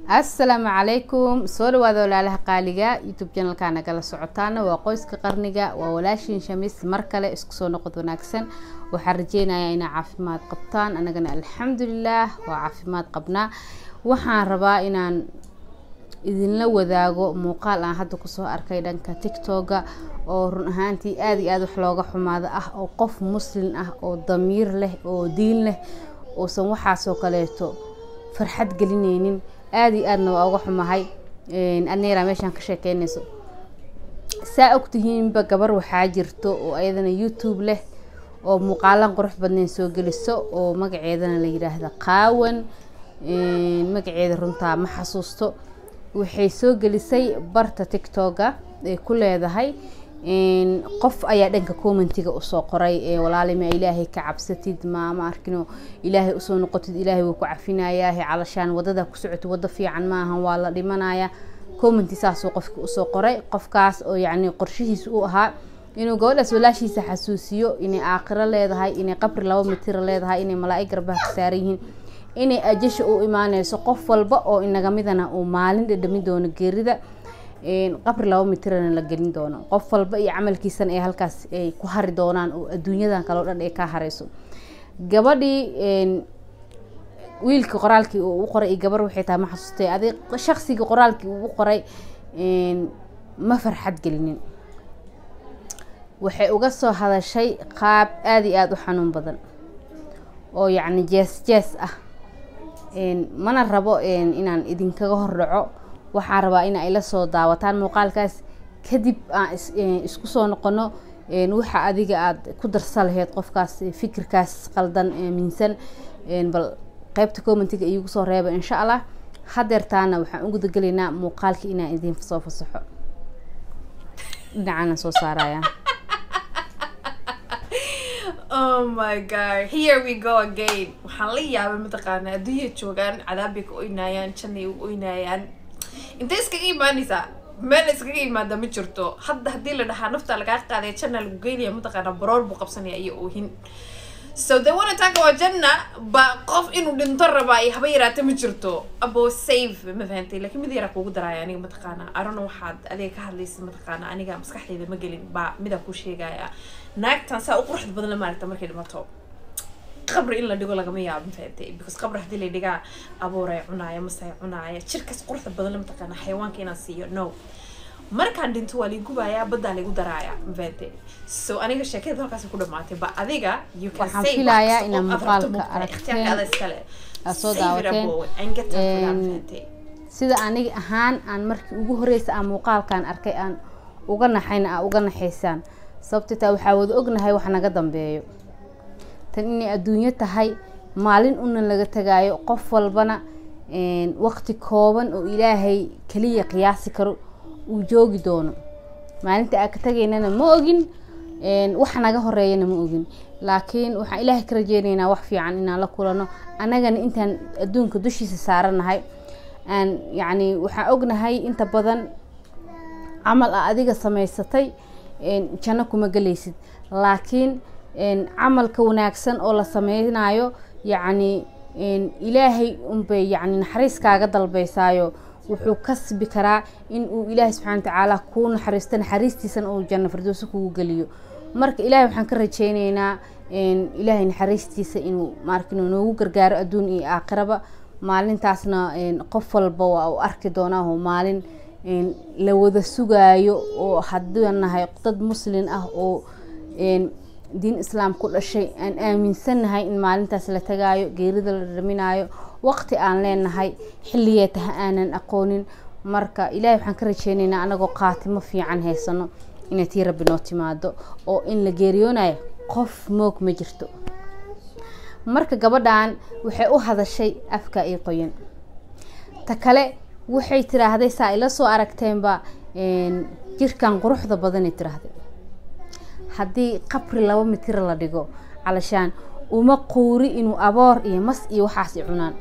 assalaamu calaykum soo dhawaada walaalaha qaaliga youtube janalka nagala socotaana waa qoyska qarniga waa walaashiin shamis mar kale isku soo noqod wanaagsan waxaan rajeynayaa inaa caafimaad qabtaan anagana alxamdulilaah waa caafimaad qabnaa waxaan rabaa inaan idinla wadaago muuqaal aan hadda kusoo arkay dhanka tictoga oo run ahaantii aada iyo aada wax looga xumaado ah oo qof muslin ah oo damiir leh oo diin leh uusan waxaasoo kaleeto farxad gelineynin aada iyo aadna waa uga xumahay adneeraa meeshaan ka sheekeynayso saa ogtihiinba gabar waxaa jirto oo ayadana youtube leh oo muuqaalan qurux badneyn soo geliso oo magaceedana la yiraahda qaawan magaceeda runtaa ma xasuusto waxay soo gelisay barta tictoga ay ku leedahay qof ayaa dhanka commentiga usoo qoray walaalima ilaahay ka cabsatid maama arkino ilaahay usoo noqotid ilaahay wuu ku cafinayaa calashaan wadada ku socotid wado fiican maahan waa la dhimanaya commenti saasuu qofka usoo qoray qofkaas oo yacni qorshihiis u ahaa inuu gabadhaas walaashiisa xasuusiyo inay aakhiro leedahay inay qabri laba mitira leedahay inay malaa-ig garbaha ka saaran yihiin inay ajasha u imaaneyso qof walba oo inaga midana uu maalin dhadhamin doono geerida qabri laba mitirana la gelin doono qof walba iyo camalkiisana ay halkaas ay ku hari doonaan oo adduunyadan kaleo dhan ay ka hareyso gabadhii wiilkii qoraalkii uu u qoray iyo gabar waxay tahay ma xasuustay adig shaqsigii qoraalkii uu u qoray ma farxad gelinin waxay uga soo hadashay qaab aada iyo aada u xanuun badan oo yacni jees jees ah mana rabo inaan idinkaga hordhaco waxaan rabaa in ay la soo daawataan muuqaalkaas kadib aan isku soo noqono waxa adiga aada ku darsa laheyd qofkaas fikirkaas qaldan minsan bal qeybta commentiga iigu soo reeba insha allah hadeertaana waxaan u gudagelaynaa muuqaalkii inaan idin soo fasaxo dhinacana soo saaraya oh my god here we go again waxaan la yaabay mataqaanaa adduunya joogaan cadaabay ka oynaayaan jannay u oynaayaan intay iskaga imaanaysaa meel iskaga imaada ma jirto hadda haddii la dhahaa nafta lagaa qaaday janna lagu geynaya mataqaanaa baroor buu qabsanaya iyo oohin so they wanna talk about janna ba qof inuu dhinto rabaa iyo haba yaraata ma jirto abo save ma fahantay laakiin mid yaraa kuugu daraaya aniga mataqaanaa arona waxaad adiga ka hadlaysa mataqaanaa aniga maskaxdayda ma gelin baa midaa ku sheegaya naagtan saa u quruxda badan la maaragta markay dhimato qabri in la dhigo lagama yaabo mafahantay because qabri haddii la dhigaa abuuray cunaaya masay cunaaya jirkaas quruxda badan la mataqaana xayawaanka inaan siiyo no markaan dhinto waa ligu gubayaa baddaa ligu daraaya mafahantay so aniga sheekada halkaas ku dhamaatay ba adiga you can Waxaan say filayaa wax inaa oo aad muuqaalka rabto muuqaal, aragteen, ikhtiyaarkaada iskale aad soo Save it daawateen. above and get up for that, Een, mafahantay sida aniga ahaan aan markii ugu horeysa aan muuqaalkan arkay aan uga naxayna aa uga naxaysaan sababta taa waxaa wada ognahay wax naga dambeeyo tan inay adduunyo tahay maalin una laga tagaayo qof walbana waqti kooban oo ilaahay kaliya qiyaasi karo uu joogi doono maalinta aan ka tagaynana ma ogin wax naga horeeyana ma ogin laakiin waxaan ilaahay ka rajeynaynaa wax fiican inaan la kulano annagana intaan adduunka dushiisa saaranahay aan yacni waxaan ognahay inta badan camal a adiga samaysatay janno kuma gelaysid laakiin camalka wanaagsan oo la sameynayo yacni ilaahay unbay yacni naxariis kaaga dalbeysaayo wuxuu kasbi karaa in uu ilaahay subxana watacaala kuu naxariisto naxariistiisana uu janno firdowso kugu geliyo marka ilaahay waxaan ka rajeyneynaa ilaahay naxariistiisa inuu maarkino noogu gargaaro adduun iyo aakhiraba maalintaasna qof walba waa uu arki doonaa oo maalin la wada sugaayo oo haddii nahay dad muslin ah oo diin islaam ku dhashay aan aaminsannahay in maalintaas la tagaayo geerida la dhaminaayo waqti aan leenahay xilligee taha aanan aqoonin marka ilaahay waxaan ka rajeyneynaa anagoo qaatimo fiican haysano inay tii rabbi noo timaado oo in la geeriyoonayo qof moog ma jirto marka gabadhan waxay u hadashay afka iyo qoyan ta kale waxay tiraahday saa ila soo aragteenba jirkan quruxda badanay tiraahday haddii qabri laba mitira la dhigo calashaan uma quuri inuu aboor iyo mas iyo waxaas i cunaan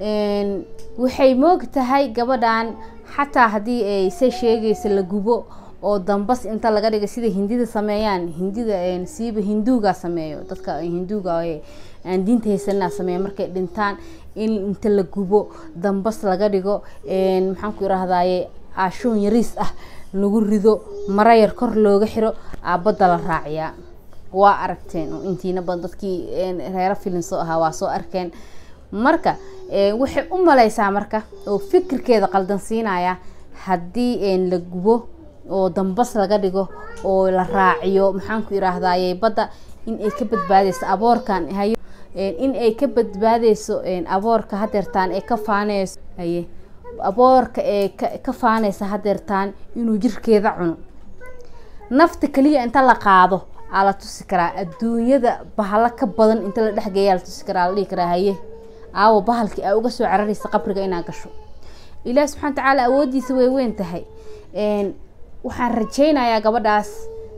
waxay moog tahay gabadhan xataa haddii ay se sheegaysa la gubo oo dambas inta laga dhigay sida hindida sameeyaan hindida siiba hinduuga sameeyo dadka hinduuga aan diinta haysanina sameeya markay dhintaan in inta la gubo dambas laga dhigo maxaan ku irahdaye aashoon yariis ah lagu rido mara yar kor looga xiro aabadda la raaciyaa waa aragteen oo intiina badan dadkii reero filin soo ahaa waa soo arkeen marka waxay u maleysaa marka oo fikirkeeda qaldan siinaya haddii la gubo oo dambas laga dhigo oo la raaciyo maxaan ku irahdaye badda in ay ka badbaadeyso aboorkan hayo in ay ka badbaadeyso aboorka hadeertaan ee ka faaneyso haye aboorka ee ka faaneysa hadeertaan inuu jirkeeda cuno nafta kaliya inta la qaado aa la tusi karaa adduunyada bahalo ka badan inta la dhexgeeyaa la tusi karaa la dhihi karaa haye aawo bahalkii aa uga soo cararaysa qabriga inaa gasho ilaah subxana watacaala awooddiisa way weyn tahay waxaan rajeynayaa gabadhaas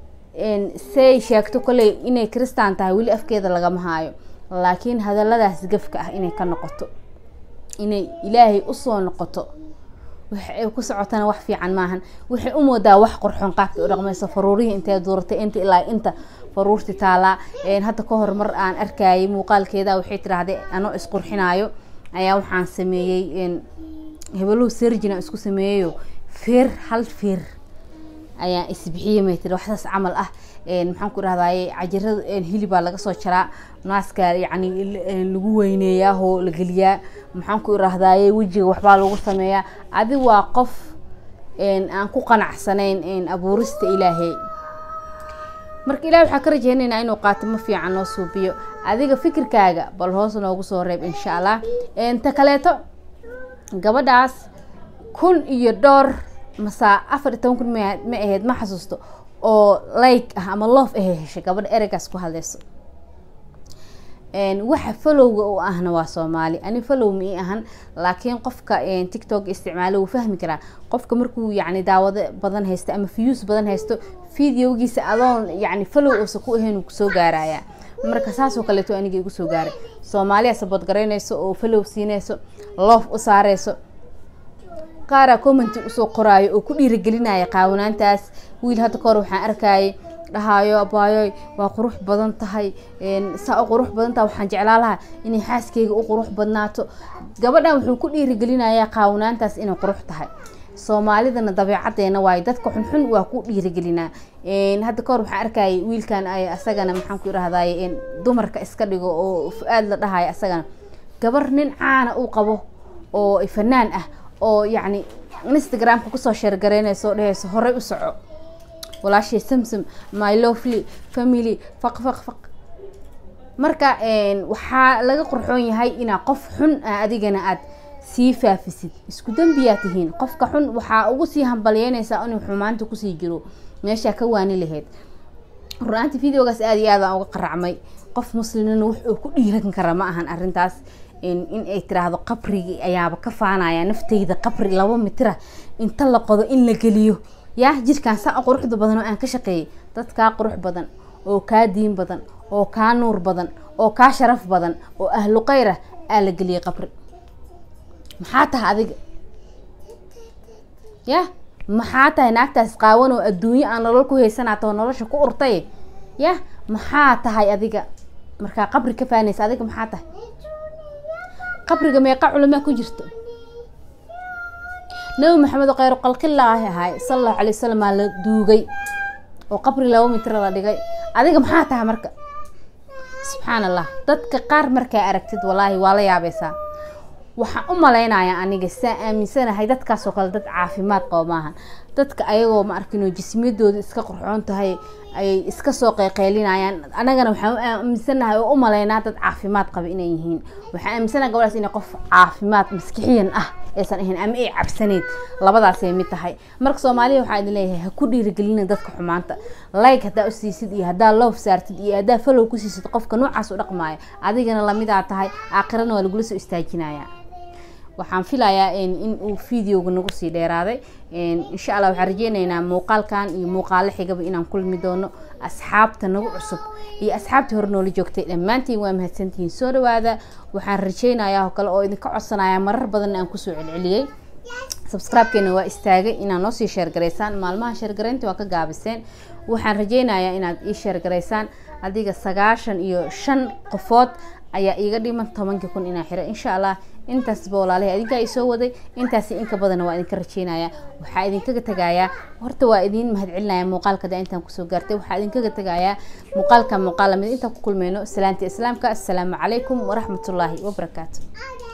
say sheegto kolley inay kristaan tahay weli afkeeda lagama haayo laakiin hadaladaas gafka ah inay ka noqoto inay ilaahay usoo noqoto waxa ay ku socotana wax fiican maahan waxay u moodaa wax qurxoon qaabka u dhaqmayso faruurihii intay duuratay inta ilaa inta faruurti taalaa hadda ka hor mar aan arkayay muuqaalkeeda waxay tiraahday anoo isqurxinaayo ayaa waxaan sameeyey hebeluhu sergina isku sameeyeyo feer hal feer ayaa isbixiyey may tiri waxsaas camal ah maxaan ku dhahdaye cajirada hilibaa laga soo jaraa naaska yacni lagu weyneeyaa oo la geliyaa maxaan ku irahdaye wejiga waxbaa lagu sameeyaa adi waa qof aan ku qanacsanayn abuurista ilaahay marka ilahi waxaa ka rajeynaynaa inuu qaato ma fiican noo suubiyo adiga fikirkaaga bal hoos noogu soo reeb insha allah ta kaleeto gabadhaas kun iyo dhowr masaa afar iyo toban kun ma ahayd ma xasuusto oo like ah ama loof ahay heshay gabadha ereygaas ku hadleyso waxa falowga u ahna waa soomaali ani falow ma ii ahan laakiin qofka tictok isticmaalo wuu fahmi karaa qofka markuu yani daawado badan haysto ama views badan haysto videogiisa adoon yani falow uusa ku ahayn kusoo gaaraya marka saasoo kaleeto aniga igu soo gaaray soomaaliya sabood garaynayso oo falow siinayso loof u saareyso qaaraa commenti usoo qoraayo oo ku dhiirigelinaya qaawanaantaas wiil hadda kahor waxaan arkayay dhahaayo abaayoy waa qurux badan tahay saa u qurux badan tahay waxaan jeclaa lahaa inay xaaskeyga u qurux badnaato gabadhan wuxuu ku dhiirigelinayaa qaawanaantaas inay qurux tahay soomaalidana dabeecadeena waayo dadka xunxun waa ku dhiirigelinaa hadda kahor waxaan arkayay wiilkan ay asagana maxaan ku irahdaye dumarka iska dhigo oo fu-aad la dhahayo asagana gabar nin caana uu qabo oo fanaan ah oo yacni instagramka kusoo sheergaraynayso dhehayso horey u soco walaashay samsam my lovely family faq faq faq marka waxaa laga qurxoon yahay inaa qof xun ah adigana aad sii faafisid isku dembiyaa tihiin qofka xun waxaa ugu sii hambalyeynaysaa inuu xumaanta kusii jiro meeshaa ka waani lahayd run-aanti videogaas aada iyo aadaan uga qaracmay qof muslimnina wax uu ku dhiiran kara ma ahan arrintaas in ay tiraahdo qabrigii ayaaba ka faanaya nafteyda qabri laba mitira inta la qodo in la geliyo yaa jirkaan saa quruxda badan oo aan ka shaqeeyay dad kaa qurux badan oo kaa diin badan oo kaa nuur badan oo kaa sharaf badan oo ahlu kheyr ah aa la geliyay qabri maxaa tahay adiga ya maxaa tahay naagtaas qaawan oo adduunyo aan nolol ku haysanaato oo nolosha ku urtay ya maxaa tahay adiga markaa qabri ka faanaysa adiga maxaa tahay qabriga meeqa culamaa ku jirto nabi maxamed oo kheyr qalqilaahi ahay sala allahu alay wasalam aa la duugay oo qabri laba mitro la dhigay adiga maxaa tahay marka subxaan allah dadka qaar markaa aragtid walaahi waa la yaabaysaa waxaan u malaynayaa aniga saa aaminsanahay dadkaasoo kale dad caafimaad qabo maahan dadka ayagoo ma arkino jismiyadooda iska qurxoon tahay ayay iska soo qeyqeylinayaan anagana waxaan u aaminsanahay oo u malaynaa dad caafimaad qaba inay yihiin waxaan aaminsanaha gabadhaas inay qof caafimaad maskixiyan ah aysan ahayn ama ay cabsaneyd labadaasay mid tahay marka soomaaliya waxaa idin leeyahay ha ku dhiirigelina dadka xumaanta like haddaa u siisid iyo haddaa loof saartid iyo haddaa follow ku siisid qofka noocaas u dhaqmaayo adigana lamidaa tahay aakhirana waa lagula soo istaajinaya waxaan filayaa in uu videoga nagu sii dheeraaday insha allah waxaan rajeyneynaa muuqaalkan iyo muuqaalo xigaba inaan kulmi doono asxaabta nagu cusub iyo asxaabtii hore noola joogtay dhammaantiin waa mahadsantihiin soo dhawaada waxaan rajeynayaa oo kale oo idinka codsanaya marar badanna aan kusoo celceliyey subscribe-keena waa istaagay inaad noo sii sheergaraysaan maalmaha sheergaraynta waa ka gaabiseen waxaan rajeynayaa inaad ii sheergaraysaan adiga sagaashan iyo shan qofood ayaa iiga dhiman tobankii kun inaa xiro insha allah intaasba walaalahay adinkaa isoo waday intaasi inka badanna waa idinka rajeynaya waxaa idinkaga tegayaa horta waa idiin mahadcelinaya muuqaalka da intaan kusoo gaartay waxaa idinkaga tegayaa muuqaalka muuqaal lamid intaan ku kulmeyno salaanta islaamka assalaamu calaykum waraxmatullaahi wabarakaatu